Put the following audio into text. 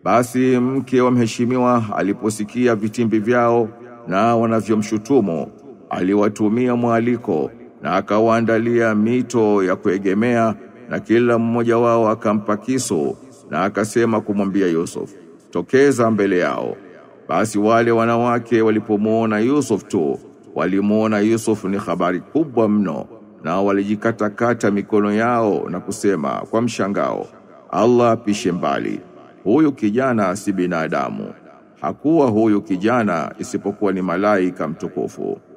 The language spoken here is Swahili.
Basi mke wa mheshimiwa aliposikia vitimbi vyao na wanavyomshutumu, aliwatumia mwaliko na akawaandalia mito ya kuegemea na kila mmoja wao akampa kisu na akasema kumwambia Yusuf, tokeza mbele yao. Basi wale wanawake walipomuona Yusuf tu, walimuona Yusuf ni habari kubwa mno na walijikatakata mikono yao na kusema kwa mshangao, Allah pishe mbali. Huyu kijana si binadamu. Hakuwa huyu kijana isipokuwa ni malaika mtukufu.